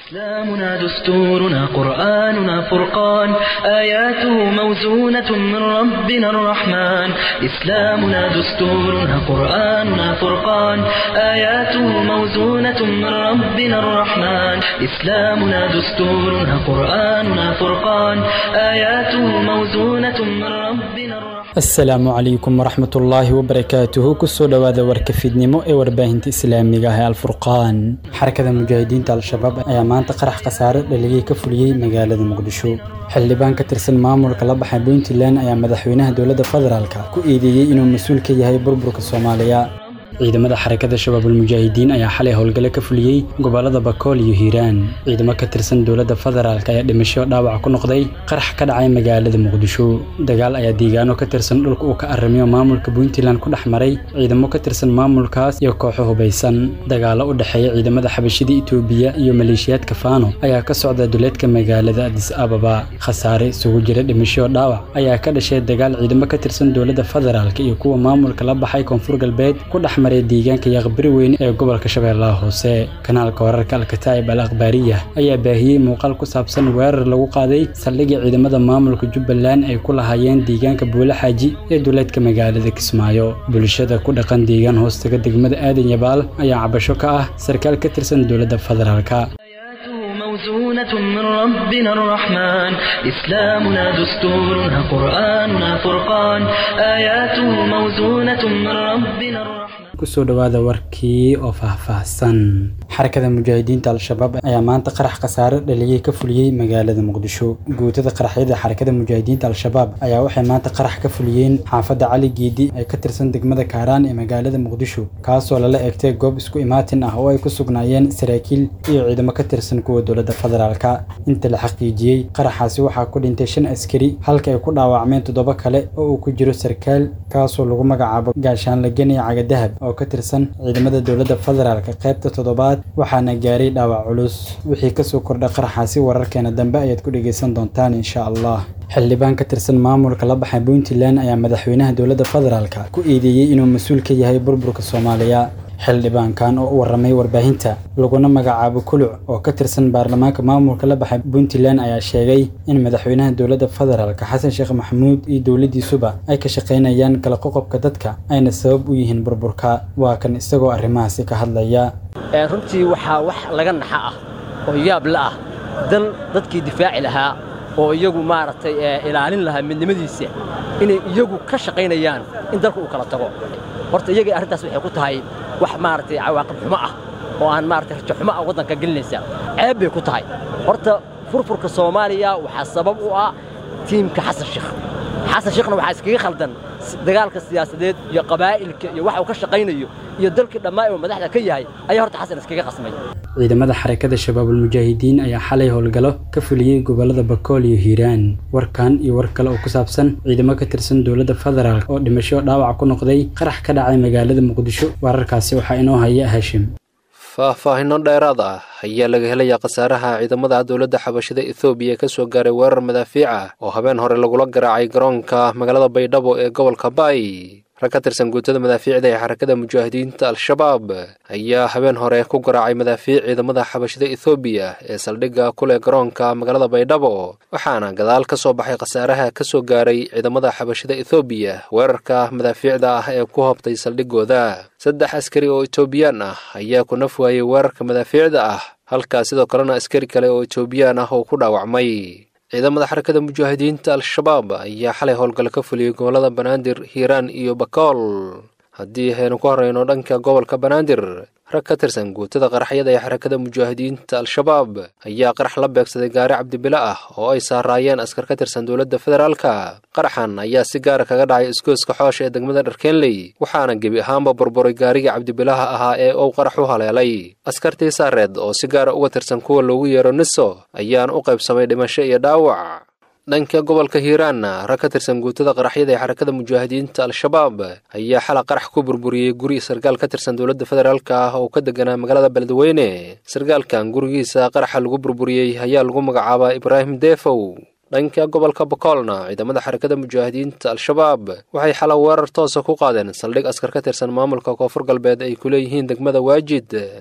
إسلامنا دستورنا قرآننا فرقان آياته موزونة من ربنا الرحمن إسلامنا دستورنا قرآننا فرقان آياته موزونة من ربنا الرحمن إسلامنا دستورنا قرآننا فرقان آياته موزونة من ربنا الرحمن asalaamu calaykum waraxmat ullaahi wabarakaatuhu kusoo dhowaada warka fiidnimo ee warbaahinta islaamiga ah ee alfurqaan xarakada mujaahidiinta al-shabaab ayaa maanta qarax khasaare dhaligay ka fuliyey magaalada muqdisho xildhibaan ka tirsan maamulka la baxay puntland ayaa madaxweynaha dowladda federaalka ku eedeeyey inuu mas-uul ka yahay burburka soomaaliya ciidamada xarakada shabaabulmujaahidiin ayaa xalay howlgale ka fuliyey gobolada bakool iyo hiiraan ciidamo ka tirsan dowladda federaalk ayaa dhimasho dhaawac ku noqday qarax ka dhacay magaalada muqdisho dagaal ayaa deegaano ka tirsan dhulka uu ka arrimiyo maamulka puntland ku dhex maray ciidamo ka tirsan maamulkaas iyo kooxo hubaysan dagaalo u dhexeeya ciidamada xabashida itoobiya iyo maleeshiyaadka faano ayaa ka socda duleedka magaalada adis ababa khasaare isugu jira dhimasho dhaawac ayaa ka dhashay dagaal ciidamo ka tirsan dowladda federaalk iyo kuwa maamulka la baxay koonfur galbeed ku dhex maray deegaanka yaqbari weyn ee gobolka shabeellaha hoose kanaalka wararka alkataa'ib al akhbaariya ayaa baahiyey muuqaal ku saabsan weerar lagu qaaday saldhigii ciidamada maamulka jubbaland ay ku lahaayeen deegaanka buule xaaji ee duleedka magaalada kismaayo bulshada ku dhaqan deegaan hoostaga degmada aadan yabaal ayaa cabasho ka ah sarkaal ka tirsan dowladda federaalka موزونة من ربنا الرحمن إسلامنا دستورنا قرآننا فرقان آياته موزونة من ربنا الرحمن kusoo dhowaada warkii oo faahfaahsan xarakada mujaahidiinta al-shabaab ayaa maanta qarax khasaare dhaliyey ka fuliyey magaalada muqdisho guutada qaraxyada xarakada mujaahidiinta al-shabaab ayaa waxay maanta qarax ka fuliyeen xaafadda cali geedi ee ka tirsan degmada kaaraan ee magaalada muqdisho kaasoo lala egtay goob isku imaatin ah oo ay ku sugnaayeen saraakiil iyo ciidamo ka tirsan kuwa dowladda federaalka inta la xaqiijiyey qaraxaasi waxaa ku dhintay shan askari halka ay ku dhaawacmeen toddoba kale oo uu ku jiro sarkaal kaasoo lagu magacaabo gaashaan lageni cagadahab oo ka tirsan ciidamada dowladda federaalka qaybta toddobaad waxaana gaaray dhaawac culus wixii kasoo kordha qaraxaasi wararkeena dambe ayaad ku dhegaysan doontaan insha allah xildhibaan ka tirsan maamulka la baxay puntland ayaa madaxweynaha dowladda federaalka ku eedeeyey inuu mas-uul ka yahay burburka soomaaliya xildhibaankan oo u warramay warbaahinta laguna magacaabo kuluc oo ka tirsan baarlamaanka maamulka la baxay puntland ayaa sheegay in madaxweynaha dowladda federaalka xasan sheekh maxamuud iyo dowladdiisuba ay ka shaqaynayaan kala qoqobka dadka ayna sabab u yihiin burburka waa kan isagoo arrimahaasi ka hadlaya runtii waxaa wax laga naxa ah oo yaab la ah dal dadkii difaaci lahaa oo iyagu maaragtay ilaalin lahaa midnimadiisa inay iyagu ka shaqaynayaan in dalka uu kala tago horta iyagii arrintaas waxay ku tahay wax maaragtay cawaaqib xumo ah oo aan maaragtay rajo xumo ah waddanka gelinaysa ceeb bay ku tahay horta furfurka soomaaliya waxaa sabab u ah tiimka xasan sheekh xasan sheekhna waxaa iskaga khaldan dagaalka siyaasadeed iyo qabaa'ilka iyo waxa uu ka shaqaynayo iyo dalkii dhammaa uu madaxda ka yahay ayaa horta xasan iskaga qasmay ciidamada xarakada shabaabulmujaahidiin ayaa xalay howlgalo ka fuliyey gobolada bakool iyo hiiraan warkan iyo war kale oo ku saabsan ciidamo ka tirsan dowladda federaalk oo dhimasho dhaawac ku noqday qarax ka dhacay magaalada muqdisho wararkaasi waxaa inoo haya hashim faahfaahinno dheeraad ah ayaa laga helayaa khasaaraha ciidamada dowladda xabashida ethoobiya ka soo gaaray weerar madaafiic ah oo habeen hore lagula garaacay garoonka magaalada baydhabo ee gobolka baay rag ka tirsan guutada madaafiicda ee xarakada mujaahidiinta al-shabaab ayaa habeen hore ku garaacay madaafiic ciidamada xabashida ethoobiya ee saldhigga ku leh garoonka magaalada baydhabo waxaana gadaal ka soo baxay khasaaraha ka soo gaaray ciidamada xabashida ethoobiya weerarka madaafiicda ah ee ku hobtay saldhiggooda saddex askari oo etoobiyaan ah ayaa ku naf waayey weerarka madaafiicda ah halkaa sidoo kalena askari kale oo etoobiyaan ah oo ku dhaawacmay ciidamada xarakada mujaahidiinta al-shabaab ayaa xalay howlgalo ka fuliyey gobollada banaadir hiiraan iyo bakool haddii aynu ku horreyno dhanka gobolka banaadir rag ka tirsan guutada qaraxyada ee xarakada mujaahidiinta al-shabaab ayaa qarax la beegsaday gaari cabdibile ah oo ay saaraayeen askar ka tirsan dowladda federaalka qaraxan ayaa si gaara kaga dhacay iskooska xoosha ee degmada dharkeenley waxaana gebi ahaanba burburay gaarigii cabdibilaha ahaa ee uu qarax u haleelay askartii saareed oo si gaara uga tirsan kuwa loogu yeero niso ayaan u qaybsamay dhimasho iyo dhaawac dhanka gobolka hiiraanna rag ka tirsan guutada qaraxyada ee xarakada mujaahidiinta al-shabaab ayaa xala qarax ku burburiyey guri sarkaal ka tirsan dowladda federaalka ah oo ka deganaa magaalada beledweyne sarkaalkan gurigiisa qaraxa lagu burburiyey ayaa lagu magacaabaa ibraahim deefow dhanka gobolka bakoolna ciidamada xarakada mujaahidiinta al-shabaab waxay xala weerar toosa ku qaadeen saldhig askar ka tirsan maamulka koonfur galbeed ay ku leeyihiin degmada waajid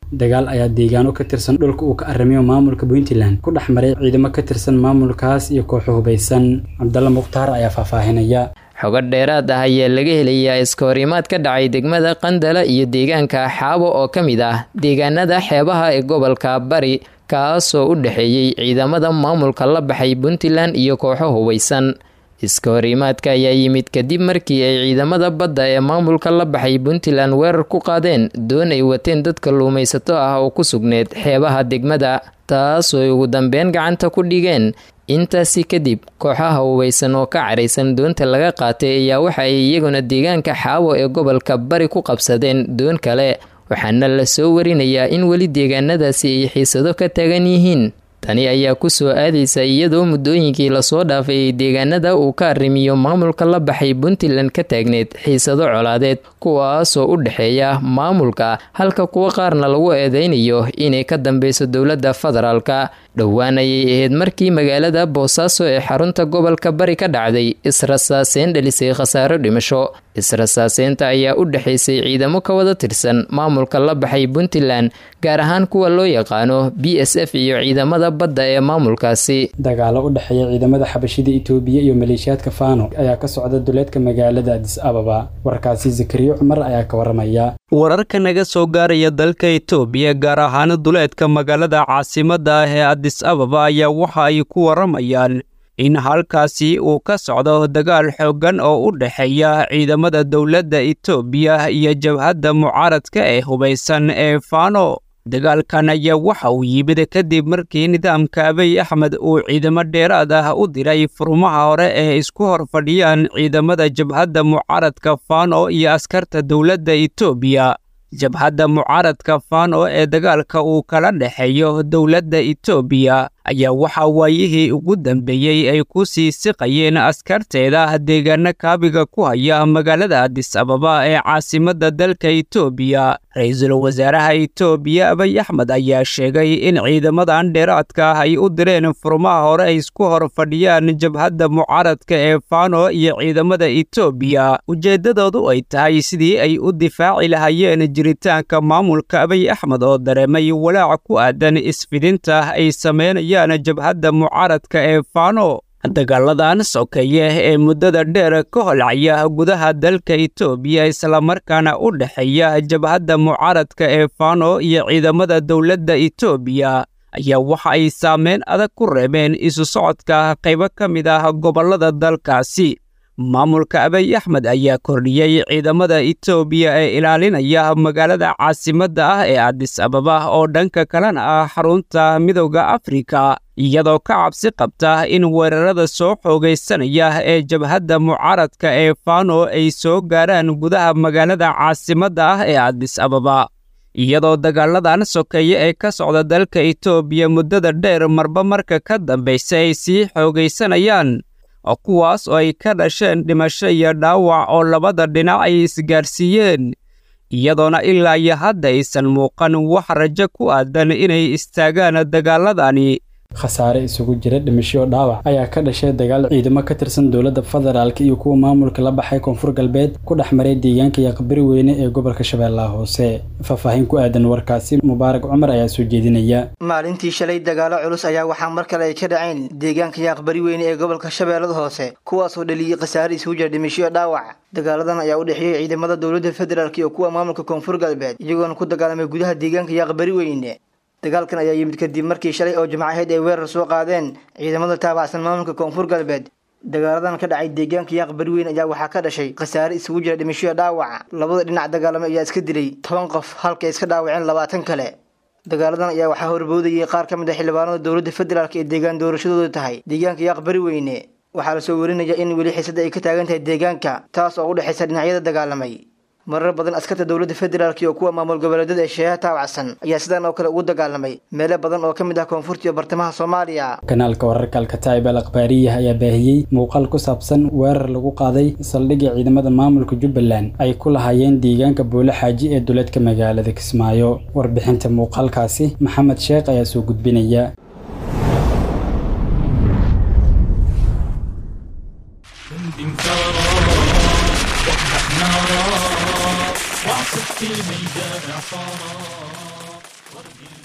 dagaal ayaa deegaano ka tirsan dhulka uu ka arrimayo maamulka puntland ku dhex maray ciidamo ka tirsan maamulkaas iyo kooxo hubaysan cabdalla mukhtaar ayaa faahfaahinaya xogo dheeraad ah ayaa laga helayaa iskahorimaad ka dhacay degmada qandala iyo deegaanka xaabo oo ka mid ah deegaanada xeebaha ee gobolka bari kaasoo u dhexeeyey ciidamada maamulka la baxay puntland iyo kooxo hubaysan iskahorimaadka ayaa yimid kadib markii ay ciidamada badda ee maamulka la baxay puntland weerar ku qaadeen doon ay wateen dad kalluumaysato ah oo ku sugneed xeebaha degmada taasoo ay ugu dambeyn gacanta ku dhigeen intaasi kadib kooxaha hubaysan oo ka caraysan doonta laga qaatay ayaa waxa ay iyaguna deegaanka xaawo ee gobolka bari ku qabsadeen doon kale waxaana la soo warinayaa in weli deegaanadaasi ay xiisado ka taagan yihiin tani ayaa ku soo aadaysa iyadoo muddooyinkii lasoo dhaafay ay deegaanada uu ka arrimiyo maamulka la baxay puntland ka taagneed xiisado colaadeed kuwaasoo u dhexeeya maamulka halka kuwo qaarna lagu eedeynayo inay ka dambeyso dowladda federaalka dhowaan ayay ahayd markii magaalada boosaaso ee xarunta gobolka bari ka dhacday israsaaseyn dhalisay khasaaro dhimasho israsaaseynta ayaa u dhexaysay ciidamo ka wada tirsan maamulka la baxay puntland gaar ahaan kuwa loo yaqaano b s f iyo ciidamada badda ee maamulkaasi dagaalo u dhexeeya ciidamada xabashida itoobiya iyo maleeshiyaadka faano ayaa ka socda duleedka magaalada adis ababa warkaasi zakariyo cumar ayaa ka waramaya wararka naga soo gaaraya dalka itoobiya gaar ahaan duleedka magaalada caasimadda ah ee adis ababa ayaa waxa ay ku waramayaan in halkaasi uu ka socdo dagaal xooggan oo u dhexeeya ciidamada dowladda itoobiya iyo jabhadda mucaaradka ee hubaysan ee faano dagaalkan ayaa waxa uu yimid kadib markii nidaamka abiy axmed uu ciidamo dheeraad ah u diray furmaha hore ee isku hor fadhiyaan ciidamada jabhadda mucaaradka faano iyo askarta dowladda itoobiya jabhadda mucaaradka faano ee dagaalka uu kala dhexeeyo dowladda itoobiya ayaa waxaa waayihii ugu dambeeyey ay ku sii siqayeen askarteeda deegaano kaabiga ku haya magaalada adis ababa ee caasimadda dalka itoobiya ra-iisul wasaaraha itoobiya abiy axmed ayaa sheegay in ciidamadan dheeraadka ah ay u direen furmaha hore ay isku hor fadhiyaan jabhadda mucaaradka ee faano iyo ciidamada itoobiya ujeeddadoodu ay tahay sidii ay u difaaci lahayeen jiritaanka maamulka abiy axmed oo dareemay walaac ku aadan isfidinta ay sameynayaan jabhadda mucaaradka ee faano dagaaladan sokeeye ee muddada dheer ka holcaya gudaha dalka itoobiya islamarkaana u dhexeeya jabhadda mucaaradka ee faano iyo ciidamada dowladda itoobiya ayaa waxa ay saameyn adag ku reebeen isu socodka qaybo ka mid ah gobollada dalkaasi maamulka abiy axmed ayaa kordhiyey ciidamada itoobiya ee ilaalinaya magaalada caasimadda ah ee adis ababa oo dhanka kalena ah xarunta midowda afrika iyadoo ka cabsi qabta in weerarada soo xoogaysanaya ee jabhadda mucaaradka ee faano ay soo gaaraan gudaha magaalada caasimadda ah ee adis ababa iyadoo dagaaladan sokeeye ee ka socda dalka itoobiya muddada dheer marba marka ka dambaysa ay sii xoogaysanayaan kuwaas oo ay ka dhasheen dhimasho iyo dhaawac oo labada dhinac ay isgaarsiiyeen iyadoona ilaa iyo hadda aysan muuqan wax rajo ku aadan inay istaagaan dagaaladani khasaare isugu jira dhimasho dhaawac ayaa ka dhashay dagaal ciidamo ka tirsan dowladda federaalk iyo kuwa maamulka la baxay koonfur galbeed ku dhex maray deegaanka yaqbari weyne ee gobolka shabeellaha hoose faahfaahin ku aadan warkaasi mubaarak cumar ayaa soo jeedinaya maalintii shalay dagaalo culus ayaa waxaa mar kale ay ka dhaceen deegaanka yaaqbari weyne ee gobolka shabeellada hoose kuwaasoo dhaliyey khasaare isugu jira dhimasho dhaawac dagaaladan ayaa u dhexeeyey ciidamada dowladda federaalk iyo kuwa maamulka koonfur galbeed iyagoona ku dagaalamay gudaha deegaanka yaaqbari weyne dagaalkan ayaa yimid kadib markii shalay oo jimco ahayd ay weerar soo qaadeen ciidamada taabacsan maamulka koonfur galbeed dagaaladan ka dhacay deegaanka yaaq bariweyn ayaa waxaa ka dhashay khasaare isugu jira dhimashoya dhaawaca labada dhinac dagaalamay ayaa iska dilay toban qof halka ay iska dhaawaceen labaatan kale dagaaladan ayaa waxaa horboodayay qaar ka mid ah xildhibaanada dowladda federaalk ee deegaan doorashadooda tahay deegaanka yaaq bariweyne waxaa lasoo warinaya in weli xiisada ay ka taagan tahay deegaanka taas oo u dhexaysa dhinacyada dagaalamay marar badan askarta dowladda federaalk iyo kuwa maamul goboleedyada ee sheeha taawacsan ayaa sidaan oo kale ugu dagaalamay meelo badan oo ka mid ah koonfurta iyo bartamaha soomaaliya kanaalka wararka alkataa'ib al akhbaariyah ayaa baahiyey muuqaal ku saabsan weerar lagu qaaday saldhigga ciidamada maamulka jubbaland ay ku lahaayeen deegaanka boole xaaji ee duleedka magaalada kismaayo warbixinta muuqaalkaasi maxamed sheekh ayaa soo gudbinaya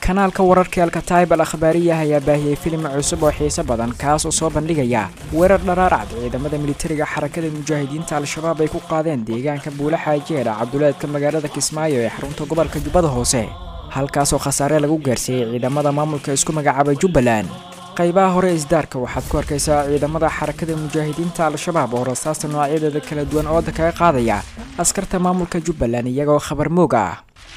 kanaalka wararka alkataib al akhbaariyah ayaa baahiyey filim cusub oo xiiso badan kaas oo soo bandhigaya weerar dharaarcad ciidamada militariga xarakada mujaahidiinta al-shabaab ay ku qaadeen deegaanka buula xaajeera cabduleedka magaalada kismaayo ee xarunta gobolka jubbada hoose halkaasoo khasaare lagu gaarsiiyey ciidamada maamulka isku magacaabay jubbaland qaybaha hore isdaarka waxaad ku arkaysaa ciidamada xarakada mujaahidiinta al-shabaab oo rasaasta noocyadeeda kala duwan ooda kaga qaadaya askarta maamulka jubbaland iyagoo khabar moog ah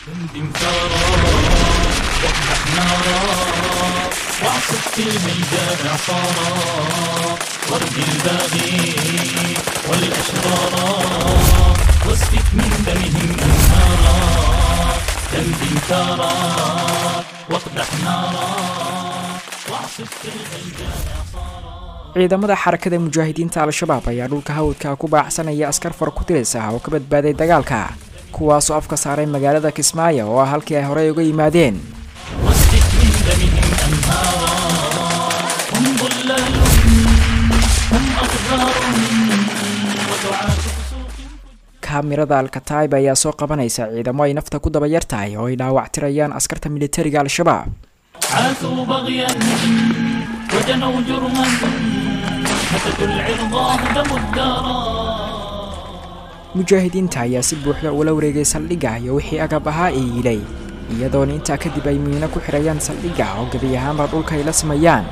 ciidamada xarakada mujaahidiinta al-shabaab ayaa dhulka hawdka ku baacsanaya askar fara ku tiris ah oo ka badbaaday dagaalka kuwaasoo afka saaray magaalada kismaayo oo ah halkii ay horey uga yimaadeen kaamirada alkataib ayaa soo qabanaysa ciidamo ay nafta ku daba yar tahay oo ay dhaawactirayaan askarta militariga al-shabaab عاثوا بغيا وجنوا جرما هتكوا العرضا هدموا الدارا mujaahidiinta ayaa si buuxda ula wareegay saldhigga iyo wixii agab ahaa ee yilay iyadoona intaa kadib ay miino ku xidhayaan saldhigga oo gebi ahaanba dhulka ay la sameeyaan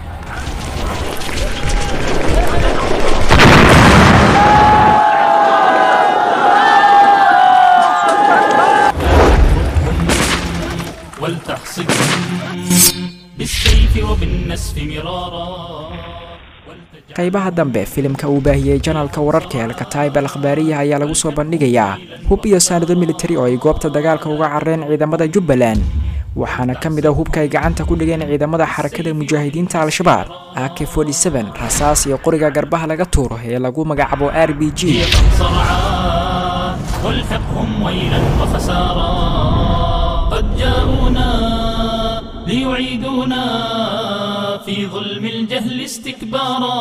ولتحصدهم بالسيف وبالنسف مرارا qaybaha dambe filimka uu baahiyey janalka wararka ee alkataib al akhbaariyaha ayaa lagu soo bandhigayaa hub iyo saanado militari oo ay goobta dagaalka uga carreen ciidamada jubbaland waxaana ka mid ah hubka ay gacanta ku dhigeen ciidamada xarakada mujaahidiinta al-shabaab ak rasaas iyo qoriga garbaha laga tuuro ee lagu magacaabo r b g صرعا والحقهم ويلا وخسارا قد جاءونا ليعيدونا في ظلم الجهل استكبارا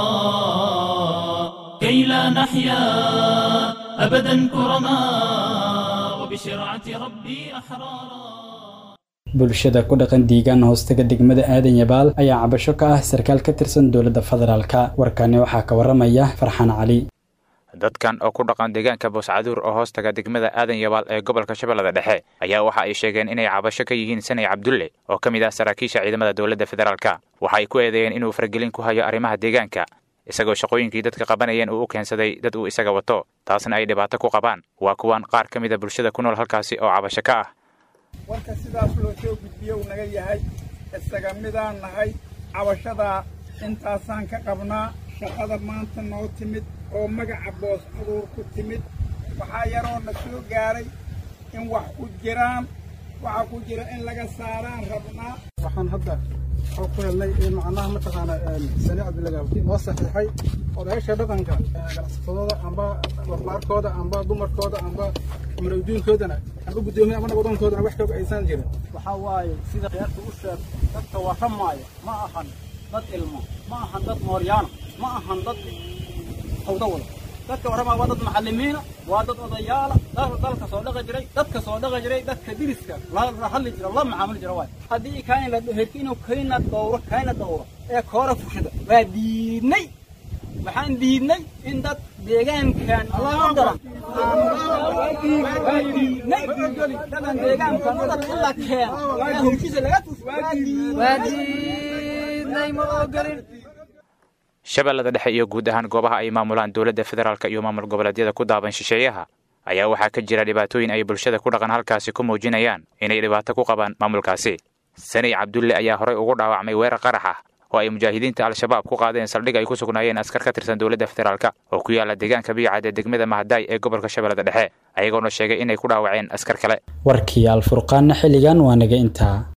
كي لا نحيا أبدا كرما وبشرعة ربي أحرارا bulshada ku dhaqan deegaan hoostaga degmada aadan yabaal ayaa cabasho ka ah sarkaal ka tirsan dowladda federaalka warkani waxaa ka waramaya farxaan cali dadkan oo ku dhaqan deegaanka booscaduur oo hoostaga degmada aadan yabaal ee gobolka shabeellada dhexe ayaa waxa ay sheegeen inay cabasho ka yihiin sanay cabdulle oo ka mid ah saraakiisha ciidamada dowladda federaalka waxa ay ku eedeeyeen inuu faragelin ku hayo arrimaha deegaanka isagoo shaqooyinkii dadka qabanayeen uu u keensaday dad uu isaga wato taasna ay dhibaato ku qabaan waa kuwan qaar ka mid a bulshada ku nool halkaasi oo cabasho ka ah warka sidaas loo soo gudbiye uu naga yahay isaga midaan nahay cabashadaa intaasaan ka qabnaa shaqada maanta noo timid oo magaca boos aduur ku timid waxaa yaroo na soo gaaray in wax ku jiraan waxa ku jira in laga saaraan rabnaa waxaan hadda oo ku helnay macnaha mataqaana sani cabdilagaabki noo saxiixay odayaasha dhaqanka ganacsatadooda amba warbaarkooda amba dumarkooda amba marowdiinkoodana amba guddoomiye amba nabadonkoodana wax kooga aysan jirin waxaa waaye sida reerka u sheeg dadka warramaaya ma ahan dad ilmo ma ahan dad mooryaana ma ahan dad hawda wada dadka warramaya waa dad macallimiina waa dad odayaala dalka soo dhaqi jiray dadka soo dhaqi jiray dadka diriska la hadli jira la macaamuli jira waay haddii kayn la herki inuu kayna dhowro kayna dhowro ee koora fushada waa diidnay waxaan diidnay in dad deegaankan loo dara waa diidnay dadan deegaankan dad la keeno ee hawshiisa laga tuso waa diidnay ma ogolin shabeellada dhexe iyo guud ahaan goobaha ay maamulaan dowladda federaalk iyo maamul goboleedyada ku daaban shisheeyaha ayaa waxaa ka jira dhibaatooyin ay bulshada ku dhaqan halkaasi ku muujinayaan inay dhibaato ku qabaan maamulkaasi sanay cabdulle ayaa horey ugu dhaawacmay weerar qarax ah oo ay mujaahidiinta al-shabaab ku qaadeen saldhig ay ku sugnaayeen askar ka tirsan dowladda federaalk oo ku yaala deegaanka biicad ee degmada mahadaay ee gobolka shabeellada dhexe ayagoona sheegay inay ku dhaawaceen askar kale warkii alfurqaanna xilligan waa naga intaa